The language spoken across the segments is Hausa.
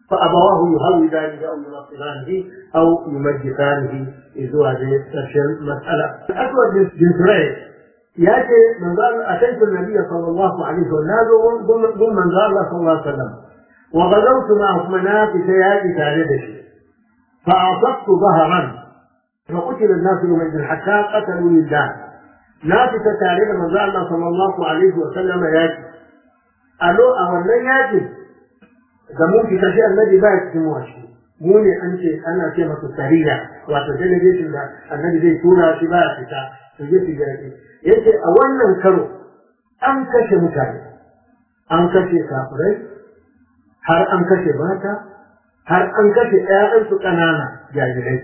فأبواه يهودانه أو ينصرانه أو يمجسانه إذ هذه المسألة الأسود بن سريج ياتي من قال أتيت النبي صلى الله عليه وسلم ضمن من قال صلى الله عليه وسلم وغزوت معه منافس ياتي تاردشي فأعطت ظهرا فقتل الناس يومئذ حتى قتلوا لله نافس تارد من قال الله صلى الله عليه وسلم ياتي ألو أولا ياتي da mun fita shi annabi ba ya cikin washi mu ne an ce ana ce masa sariya wato delegation da annabi zai tura shi ba ya fita su je su yaƙi yace a wannan karo an kashe mutane an kashe kafirai har an kashe mata har an kashe ƴaƴansu ƙanana jarirai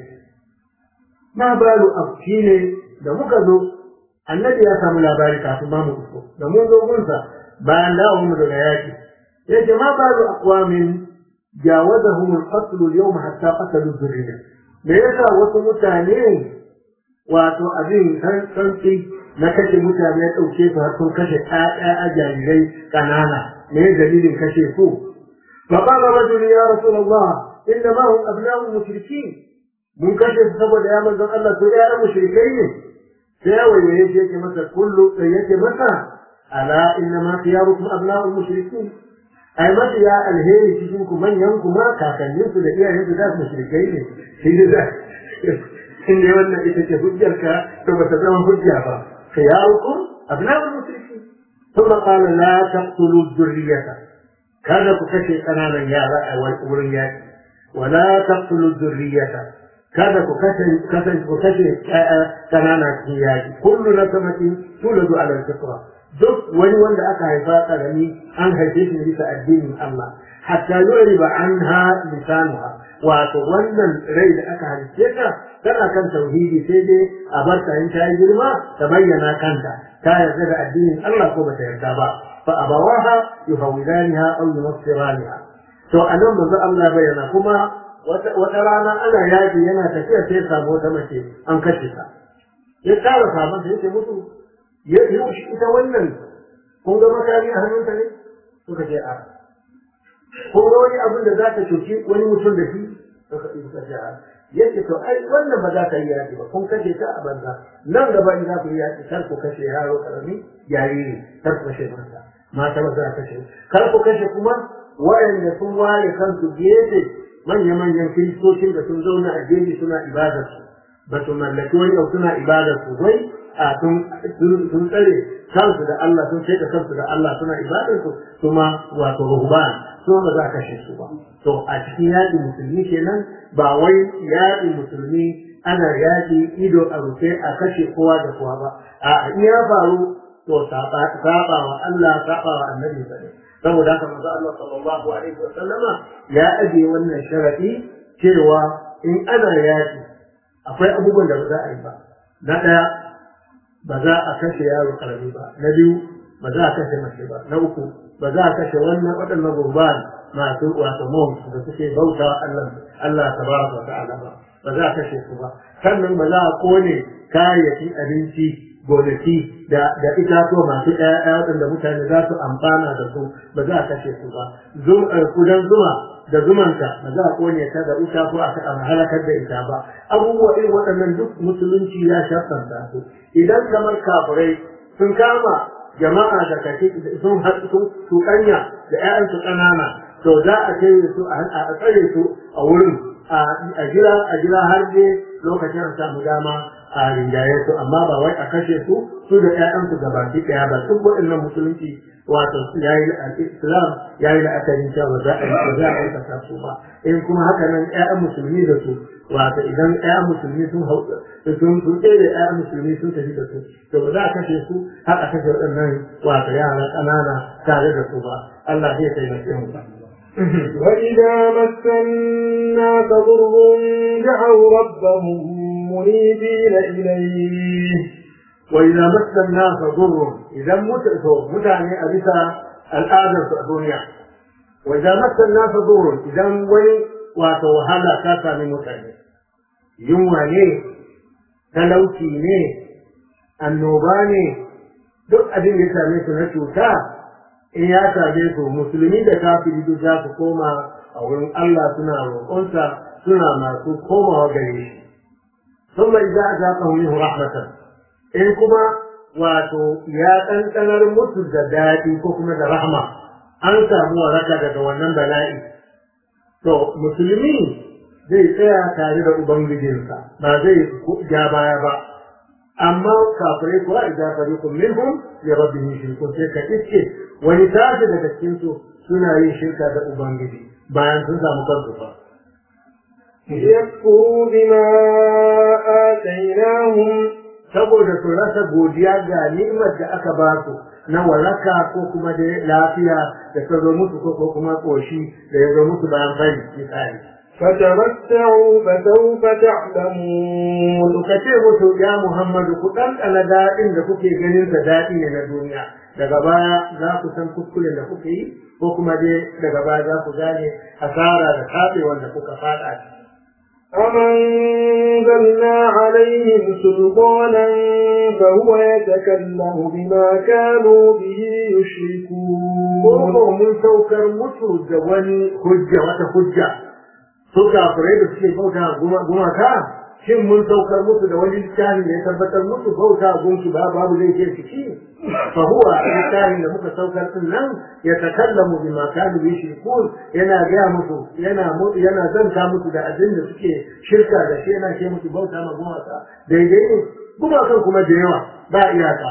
ma balu afki ne da muka zo annabi ya samu labari kafin ma mu iso da mun zo gunsa bayan dawo mu daga yaƙi yace ma balu aqwamin jawazahum al-qatl al-yawm hatta qatalu dhurriyya me yasa wasu mutane wato abin santsi na kashe mutane ya ɗauke su har sun kashe ƴaƴa a jarirai ƙanana me dalilin kashe su fa qala rajul ya rasulullah inna ma hum abna'u mushrikin mun kashe su saboda ya manzon Allah to ƴaƴan mushrikai ne sai ya waiwaye shi yake masa kullu sai yake masa ala inna ma khiyarukum abna'u mushrikin ai mafi ya alheri cikin ku manyan ku ma kakanninsu da iyayensu da mushrikai ne shi da in dai wannan ita ce hujjarka to ba ta zama hujja ba khiyarukum abna'ul mushrikin thumma qala la taqtulu dhurriyyata kada ku kashe kananan yara a wurin yaki wa la taqtulu dhurriyyata kada ku kashe kashe ku kashe kanana cikin yaki kullu nasamatin tuladu ala al-fitra duk wani wanda aka haifa karami an haife shi bisa addinin Allah hatta yuriba anha lisanuha wato wannan rai da aka halice ta tana kan tauhidi sai dai a bar ta in ta yi girma ta bayyana kanta ta yarda da addinin Allah ko bata yarda ba fa abawaha yuhawidaniha aw yunassiraniha to anan manzo Allah bayyana kuma wata rana ana yaji yana tafiya sai samu wata mace an kashe ta ya tara sabon sai ya mutu ya yi ita wannan kun ga makami a hannunta ne suka ce a ko wani abin da za ta cuci wani mutum da shi suka ce a yace to ai wannan ba za ka yi yaƙi ba kun kashe ta a banza nan gaba in za ku yi yaƙi kar ku kashe yaro karami jariri kar ku kashe mata mata ba za a kashe kar ku kashe kuma wayanda sun ware kansu gefe manya-manyan kiristocin da sun zauna a gefe suna ibadarsu ba su mallaki wani abu suna ibadarsu wai a sun tsare kansu da Allah sun ce da kansu da Allah suna ibadarsu kuma wato ruhban su ba za a kashe su ba to a cikin yaƙi musulmi kenan ba wai yaƙi musulmi ana yaƙi ido a rufe a kashe kowa da kowa ba a iya faru to saba wa Allah saba wa annabi ne saboda haka manzo Allah sallallahu alaihi wa sallama ya aje wannan sharadi cewa in ana yaƙi akwai abubuwan da ba za a yi ba na ɗaya ba za a kashe yaro karami ba na biyu ba za a kashe mace ba na uku ba za a kashe wannan waɗannan gurban masu wato mawus da suke bauta Allah Allah tabaraka wa ta'ala ba ba za a kashe su ba sannan ba za a kone kayayyakin abinci gonaki da da itatuwa masu ƴaƴa waɗanda mutane za su amfana da su ba za a kashe su ba kudan zuma da zumanta ba za a kone ta da wuta ko a halakar da ita ba abubuwa irin waɗannan duk musulunci ya shafanta su idan kamar kafirai sun kama jama'a da kake sun haɗu sun tuƙanya da ƴaƴansu ƙanana to za a kai su a tsare su a wurin a jira a jira har dai lokacin a samu dama a rinjaye su amma ba wai a kashe su su da ƴaƴansu gabaki ɗaya ba duk waɗannan musulunci wato yayi islam yayi la'akarin cewa ba za a yi ba za a aikata su ba in kuma haka nan ƴaƴan musulmi da su wato idan ƴaƴan musulmi sun hau sun sun tsere ƴaƴan musulmi sun tafi da su to ba za a kashe su har a kashe waɗannan wato yara ƙanana tare da su ba Allah zai taimake mu وإذا مس الناس ضر دعوا ربهم منيبين إليه وإذا مس الناس ضر إذا متأتوا متعني أبسا الآدم في الدنيا وإذا مس الناس ضر إذا ولي وتوهلا كاسا من متعني يوم ne talauci ne annoba ne duk abin da ya same su na cuta in ya same su musulmi da kafiri duk za su koma a wurin Allah suna roƙonsa suna masu komawa gare shi ثم إذا أذاقه منه رحمة إن كما واتو يا أنتنر musu da daɗi ko kuma da rahma an samu waraka daga wannan bala'i to musulmi zai tsaya tare da ubangijinsa ba zai ja baya ba amma kafirai kuwa idan fariqun minhum li rabbihim yushrikun sai ka iske wani tashi daga cikin su suna yin shirka da ubangiji bayan sun samu kansu fa ليكفروا بما آتيناهم saboda su rasa godiya ga ni'imar da aka ba su na waraka ko kuma da lafiya da ta zo musu ko kuma koshi da ya zo musu bayan fari misali فتمتعوا فسوف تعلمون ka ce musu ya Muhammadu ku ɗanɗana daɗin da kuke ganin sa daɗi ne na duniya daga baya za ku san kuskuren da kuke yi ko kuma dai daga baya za ku gane asara da taɓewar da kuka faɗa ciki أنزلنا عليهم سلطانا فهو يتكلم بما كانوا به يشركون ko mun saukar musu da wani hujja wata hujja su kafirai da suke bauta gumaka shin mun saukar musu da wani littafi da ya tabbatar musu bauta gunki ba babu zai ce ciki fa huwa littafin da muka saukar din nan ya takallamu bima kanu yushrikun yana gaya musu yana yana zanta musu da abin da suke shirka da shi yana ce musu bauta ma gumaka daidai ne gumakan kuma da yawa ba iyaka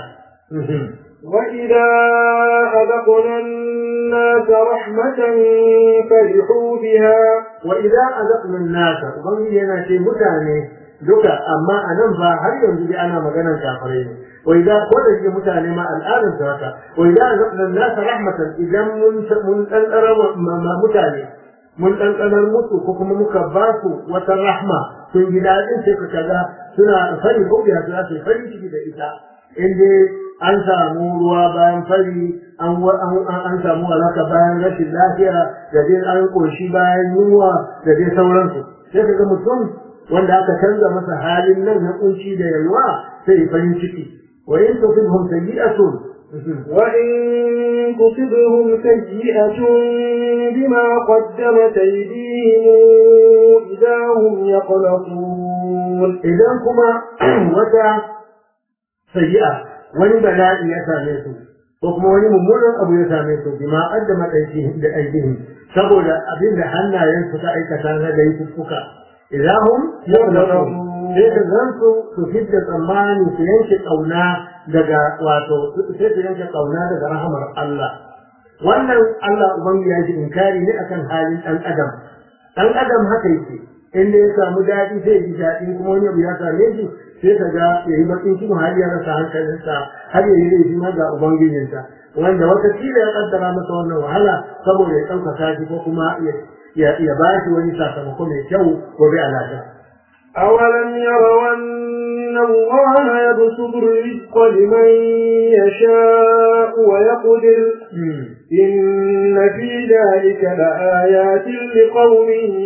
وإذا أذقنا الناس رحمة فرحوا بها وإذا أذقنا الناس ubangiji yana ce mutane duka amma a nan ba har yanzu dai ana maganar kafirai ne wa idza ko da shi mutane ma al'adun su haka wa idza azaqna an-nas rahmatan idan mun mun dan ma mutane mun dan musu ko kuma muka ba su wata rahma sun ji dadin sai ka kaga suna fari ko biya su su fari ciki da ita in dai an samu ruwa bayan fari an an samu alaka bayan rashin lafiya da dai an koshi bayan yunwa da dai sauransu sai ka ga mutum wanda aka canza masa halin nan na kunci da yalwa sai farin ciki wa in tusibhum sayyi'atun وإن تصبهم سيئة بما قدمت أيديهم إذا هم يقلقون idan kuma wata sayyi'a wani bala'i ya same su ko kuma wani mummunan abu ya same su bima qaddama aydihim da aydihim saboda abin da hannayen su ta aikata na da yuffuka idan hum yaqlaqun sai ka zansu su fidda tsammani su yanke kauna daga wato sai su yanke kauna daga rahamar Allah wannan Allah ubangi ya ji inkari ne akan halin dan adam dan adam haka yake inda ya samu daɗi sai ji daɗi kuma wani abu ya same shi sai ka ga ya yi bakin cikin har ya rasa hankalinsa har ya yi laifi ma ga ubangijinsa wanda wata kila ya kaddara masa wannan wahala saboda ya ɗaukaka shi ko kuma ya ba shi wani sakamako mai kyau gobe a lafiya. أولم يروا أن الله يبسط الرزق لمن يشاء ويقدر إن في ذلك لآيات لقوم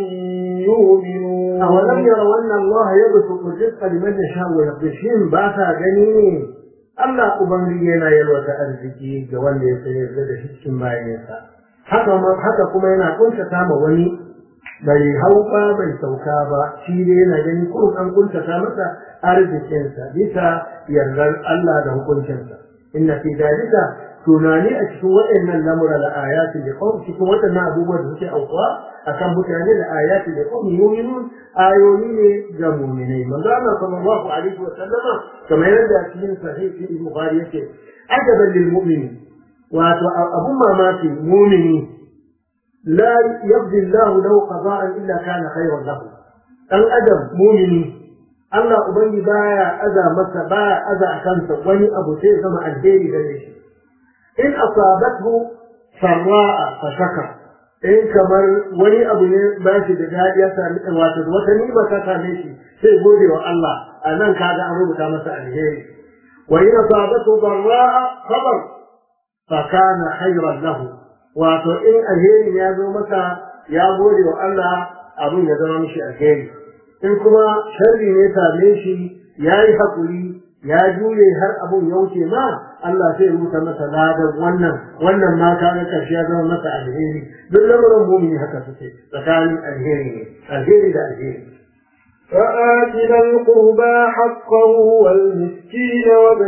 يؤمنون أولم يروا أن الله يبسط الرزق لمن يشاء ويقدر شين باسا جنين Allah Ubangiji yana yalwata arziki ga wanda ya sayar da shi cikin bayansa. Haka haka kuma yana kuntata ma wani bai hau ba bai sauka ba shi dai yana gani ko an kuntata masa arzikinsa bisa yardar Allah da hukuncinsa. Inna fi dalika tunani a cikin waɗannan lamura da ayati da kawai cikin waɗannan abubuwan da suke aukuwa akan mutane da ayati da kawai yuminun ayoyi ne ga muminai manzo Allah sallallahu alaihi wa sallama kamar yadda cikin sahih fi bukhari yake ajaban lil mu'mini wato abun mamaki mu'mini la yaqdi Allah lahu qada'an illa kana khayran lahu dan adam mu'mini Allah ubangi baya aza masa baya aza kansa wani abu sai zama alheri gare shi in asabathu sarra'a fa shakar in kamar wani abu ne ba shi da daɗi ya sami wato wata ni'ima ta same shi sai gode wa Allah a nan kaga an rubuta masa alheri wa in asabathu darra'a sabar fa kana khayran lahu wato in alheri ya zo masa ya gode wa Allah abin ya zama mishi alheri in kuma sharri ne same shi ya yi hakuri ya jure har abun ya wuce ma Allah sai rubuta masa ladan wannan wannan ma kaga karshe ya zama masa alheri duk lamarin mumini haka suke tsakanin alheri ne alheri da alheri فآت ذا القربى حقه والمسكين وابن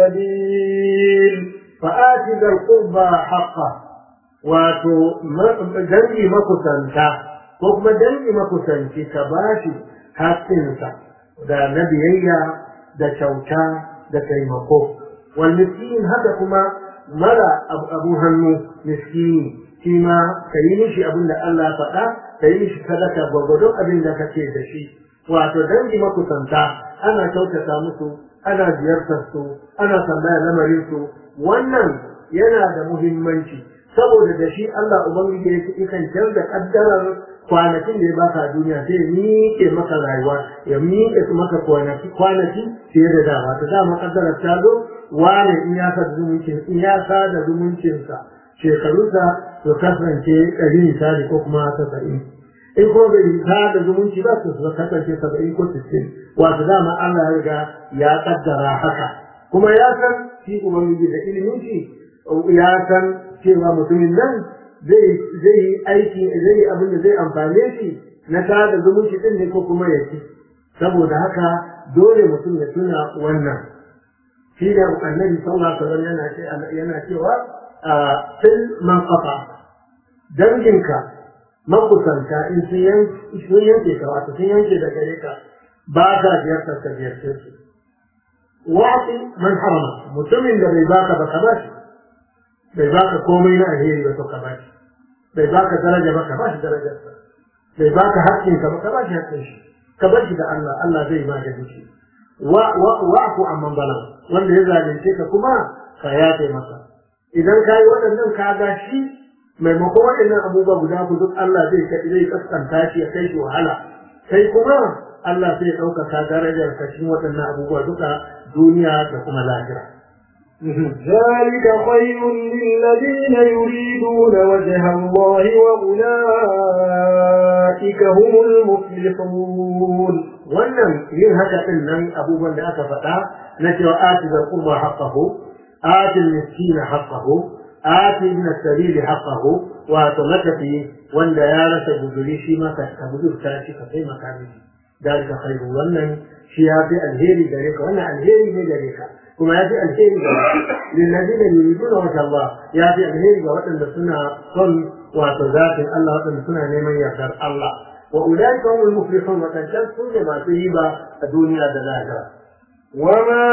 السبيل فآت ذا القربى حقه wato dangi makusanta ko kuma dangi makusanci ka bashi haƙƙinsa da na biyayya da kyauta da taimako wal miskin haka kuma mara abu hannu miskini shi ma ka yi mishi abin da Allah faɗa ka yi mishi sadaka gwagwadon abin da kake da shi wato dangi makusanta ana kyautata musu ana ziyartar su ana tambaya lamarin su wannan yana da muhimmanci saboda da shi Allah ubangiji ya kan canza kaddarar kwanakin da ya baka a duniya sai ya miƙe maka rayuwa ya miƙe maka kwanaki kwanaki fiye da dama ta dama kaddarar ta zo wane in ya sa zumuncin in ya sa da zumuncinsa shekarunsa su kasance ɗari misali ko kuma tasa'in in ko bai sa da zumunci ba su kasance saba'in ko sittin wato dama Allah ya riga ya kaddara haka kuma ya san shi ubangiji da ilimin shi ya san cewa mutumin nan zai yi aiki zai yi abin da zai amfane shi na sada zumunci din ne ko kuma ya ci saboda haka dole mutum ya tuna wannan shi da annabi sallallahu alaihi wasallam yana yana cewa fil man qafa danginka makusanta in sun yanke ka wato sun yanke da gare ka ba ka ziyartar ka ziyarce su wa'ti man harama mutumin da bai baka ba ka ba shi bai baka komai na alheri ba to ka ba shi bai baka daraja ba ka ba shi darajarsa bai baka haƙƙin ka ba ka ba shi haƙƙin shi ka bar shi da Allah Allah zai magani shi wa wa wa'fu amman balam wanda ya zalunce ka kuma ka yafe masa idan ka yi waɗannan ka ga shi maimakon waɗannan abubuwa guda ku duk Allah zai zai kaskanta shi ya kai shi wahala sai kuma Allah sai ya ɗaukaka darajar ka cikin waɗannan abubuwa duka duniya da kuma lahira. ذلك خير للذين يريدون وجه الله وأولئك هم المفلحون wannan yin haka din nan abubuwan da aka faɗa na cewa ati da qurba haqqahu ati miskin haqqahu ati min as-sabil haqqahu wa tamatafi wanda ya rasa guduri shi ma ka ka gudurta shi ka kai makami dalika khairu wannan shi ya fi alheri gare ka wannan alheri ne gare ka kuma ya fi alheri ga lillazina yuriduna wajha Allah ya fi alheri ga waɗanda suna son wato zatin Allah waɗanda suna neman yardar Allah wa ulaika humul muflihun wa kan su ne masu riba a duniya da lahira وما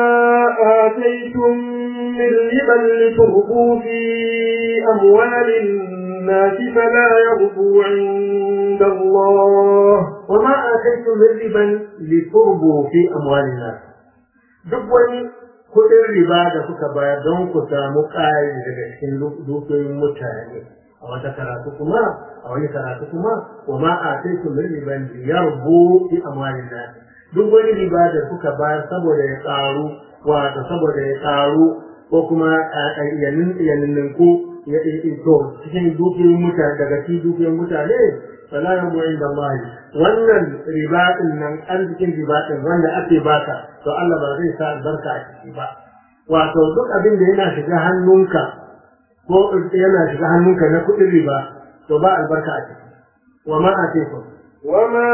آتيتم من ربا لتربوا في أموال الناس فلا يربو عند الله وما آتيتم من ربا لتربوا في أموال الناس duk wani kuɗin riba da kuka bayar don ku samu ƙari daga cikin dukiyoyin mutane a wata karatu kuma a wani karatu kuma wa ma a sai su min riban yarbu fi amwalin nas duk wani riba da kuka bayar saboda ya ƙaru wato saboda ya ƙaru ko kuma yanin ku ya to cikin dukiyoyin mutane daga cikin dukiyoyin mutane fala yabu inda Allah wannan riba din nan arzikin riba din wanda ake baka to Allah ba zai sa albarka a ciki ba wato duk abin da yana shiga hannunka ko yana shiga hannunka na kuɗin riba to ba albarka a ciki wa ma atikum وما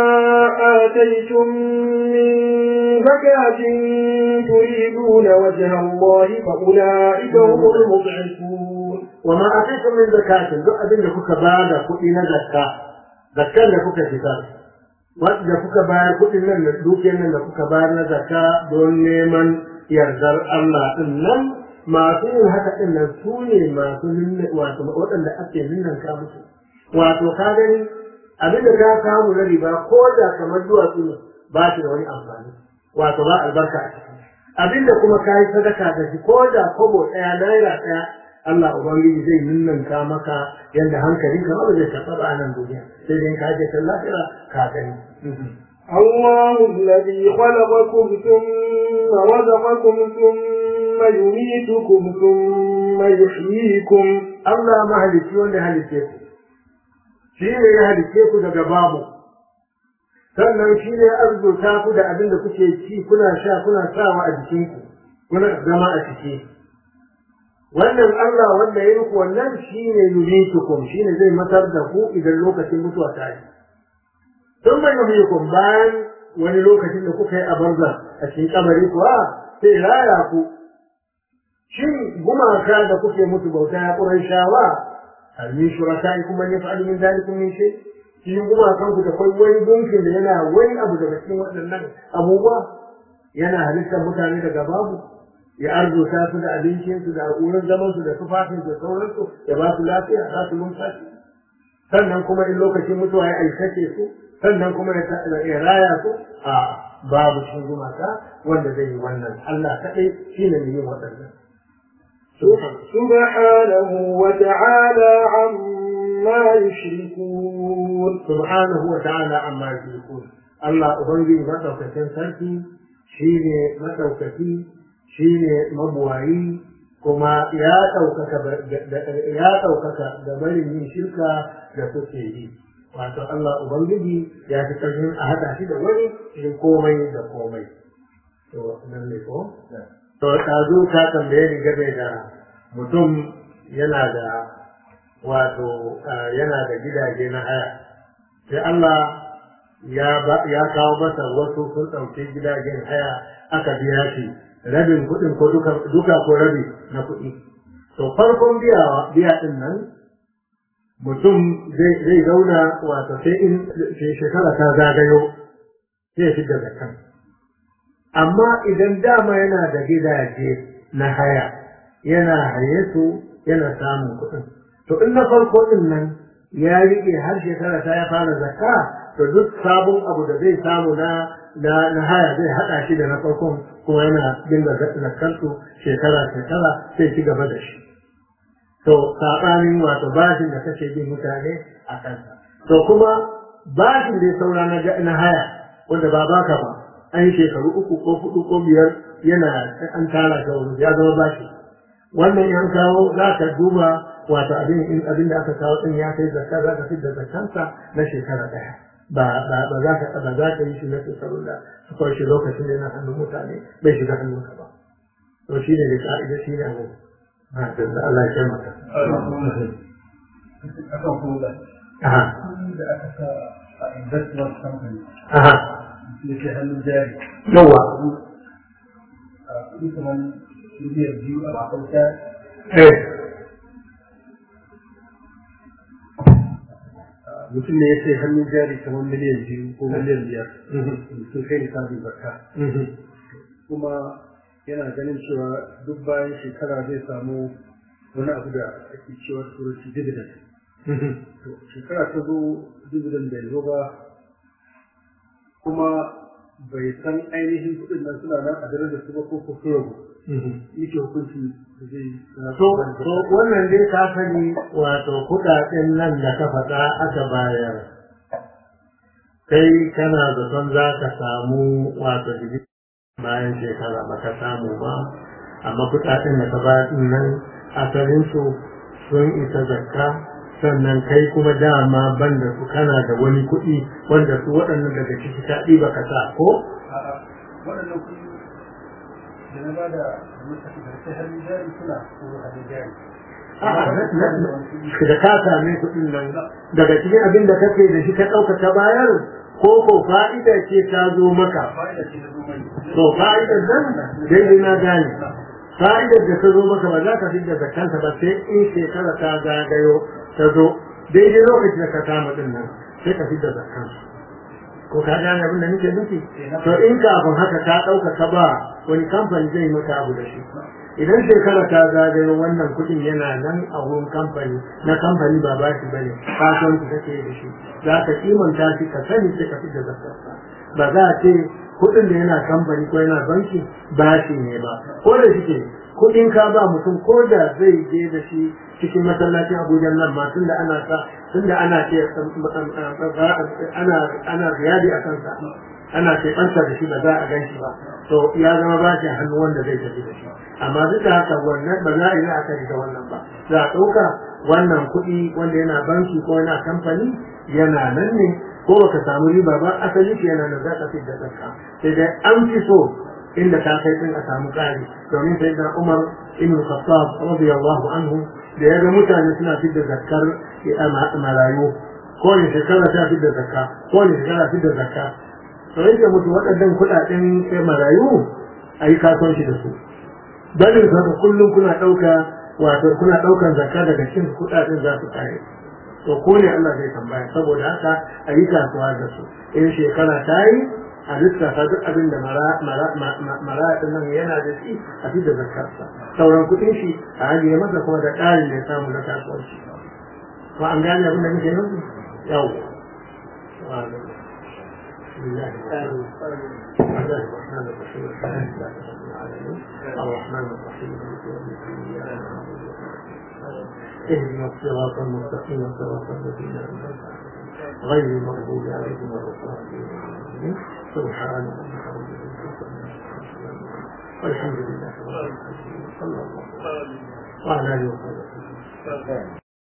آتيتم من زكاة تريدون وجه الله فأولئك هم المضعفون وما atikum min zakatin duk abin da kuka bada kuɗi na zakka zakkan da kuka fitar wanda kuka bayar kuɗin nan da dukiyar nan da kuka bayar na zakka don neman yardar Allah din nan masu yin haka din nan su ne masu ninna wato waɗanda ake ninnan ka musu wato ka gani abin da ka samu na riba ko da kamar duwatsu ne ba shi da wani amfani wato ba albarka a ciki abin da kuma ka yi sadaka da shi ko da kobo ɗaya naira ɗaya Allah Ubangiji zai ninninka maka yadda hankalinka ma ba zai taɓa ba a nan duniya sai dai ka je kan lahira ka gani. الله الذي خلقكم ثم رزقكم ثم يميتكم ثم يحييكم Allah mahalicci wanda ya halicce ku shi ne ya halicce ku daga babu sannan shi ne arzuta ku da abin da kuke ci kuna sha kuna sawa a jikinku kuna zama a ciki wannan Allah wanda ya muku wannan shi ne yuritukum shi ne zai matar da ku idan lokacin mutuwa ta yi sun mai yuhyikum bayan wani lokacin da kuka yi a banza a cikin kabari kuwa sai raya ku shin gumaka da kuke mutu bauta ya ƙuran shawa hal min shuraka'ikum man yaf'alu min dhalikum min shay' shi gumakan ku da kwai wani gunkin da yana wani abu daga cikin waɗannan abubuwa yana halittar mutane daga babu ya arzuta su da abincinsu da wurin zaman su da tufafin da sauransu ya ba su lafiya za su numfashi sannan kuma in lokacin mutuwa ya aikace su sannan kuma ya raya su a babu shi gumaka wanda zai yi wannan Allah kaɗai shi ne yin waɗannan. سبحانه وتعالى عما يشركون سبحانه وتعالى عما يشركون الله أبنجي مدوكتين سلكي شيني مدوكتي شيني مبوعي كما يا ɗaukaka ya ɗaukaka da barin yin shirka da suke yi wato Allah Ubangiji ya fi ƙarfin a haɗa shi da wani cikin komai da komai to nan ne ko to ɗazu ka tambaye ni game da mutum yana da wato yana da gidaje na haya sai Allah ya kawo masa wasu sun ɗauki gidajen haya aka biya shi rabin kuɗin ko duka ko rabi na kuɗi to farkon biyawa biya ɗin nan mutum zai zauna wato sai in shekara ta zagayo sai fi da zakan amma idan dama yana da gidaje na haya yana haye su yana samun kuɗin to in na farko din nan ya riƙe har shekara ta ya fara zakka to duk sabon abu da zai samu na na na haya zai haɗa shi da na farkon kuma yana dinga zakkarsu shekara shekara sai ci gaba da shi to saɓanin wato bashin da kake bin mutane a kansa to kuma bashin da ya saura na haya wanda ba baka ba an shekaru uku ko hudu ko biyar yana an tara ta wuri ya zama bashi wannan yan kawo za ka duba wato abin in abin da aka kawo din ya kai zakka za ka fitar zakkansa na shekara daya ba ba ba za ka ba za ka yi shi na shekaru da suka shi lokacin da yana hannun mutane bai shiga hannunka ba to shi ne da ka'ida shi ne abu ha da Allah ya maka akan kula aha da aka sa a investment company aha da ke hannun jari yawa a kuɗi kamar miliyan biyu a makwabta eh mutum ne ya sai hannun jari kamar miliyan biyu ko miliyan biyar sun kai nisabin zakka kuma yana ganin cewa duk bayan shekara zai samu wani abu da ake cewa turanci dividend to shekara ta zo dividend bai zo ba kuma bai san ainihin kuɗin nan suna nan a dare da su ba ko ko su rabu yake hukunci da zai So, so wannan dai ka sani wato kuɗaɗen nan da ka faɗa aka bayar. Kai kana zaton za ka samu wato jiki bayan shekara ba ka samu ba, amma kuɗaɗen da ka bayar ɗin nan asalinsu sun isa zakka sannan kai kuma dama banda su kana da wani kuɗi wanda su waɗannan daga ciki ka ɗiba ka sa ko? waɗannan kuɗi da na ba da mutane da sai hannun jari suna ko hannun jari A'a, na- na- na- da ka same kuɗin nan daga cikin abin da kake da shi ka ɗauka ta bayar ko ko fa'ida ce ta zo maka fa'ida ce da zuwa to fa'idar nan daidai na gane fa'idar da ta zo maka ba za ka fi da zakanta ba sai in shekara ta zagayo ta zo daidai lokacin da ka kama ɗin nan sai ka fi da zakanta ko ka gane abin da nake nufi to in kafin haka ka ɗauka ka ba wani kamfani zai maka abu da shi idan shekara ta zagayo wannan kuɗin yana nan a wurin kamfani na kamfani ba ba shi bane kasuwanci kake da shi za ka kimanta shi ka sani sai ka fidda zakarsa ba za a ce kuɗin da yana kamfani ko yana banki ba shi ne ba ko da shike kuɗin ka ba mutum ko da zai je da shi cikin masallacin Abuja nan ma tunda ana sa tunda ana ce ana ana riyadi a kansa ana ce ɓanta da shi ba za a gan shi ba to ya zama ba shi hannu wanda zai tafi da shi amma duk da haka wannan ba za a yi la'akari da wannan ba za a ɗauka wannan kuɗi wanda yana banki ko yana kamfani yana nan ne ko baka samu riba ba asali ke yana da za ka fidda zakka sai dai an fi so inda ta kai din a samu ƙari domin sai da Umar ibn Khattab radiyallahu anhu da ya ga mutane suna fidda zakkar marayu ko ne shekara ta fidda zakka ko ne shekara fidda zakka to yake mutu waɗannan kuɗaɗen marayu a yi kasuwanci da su dalilin haka kullum kuna ɗauka wato kuna ɗaukan zakka daga cikin kuɗaɗen za su kare to ko ne Allah zai tambaya saboda haka a yi kasuwa da su in shekara ta yi a lissafa duk abin da mara nan yana da shi a fi da zakarsa sauran kuɗin shi a ajiye masa kuma da ƙarin da ya samu na kasuwanci ko an gane abin da nake nufi yau الرحمن الرحيم الرحمن الرحيم اهدنا الصراط المستقيم صراط الذين انعمت غير المغضوب عليهم ولا الضالين سبحان ربك رب العزه والحمد لله رب العالمين صلى الله عليه وسلم وعلى اله وصحبه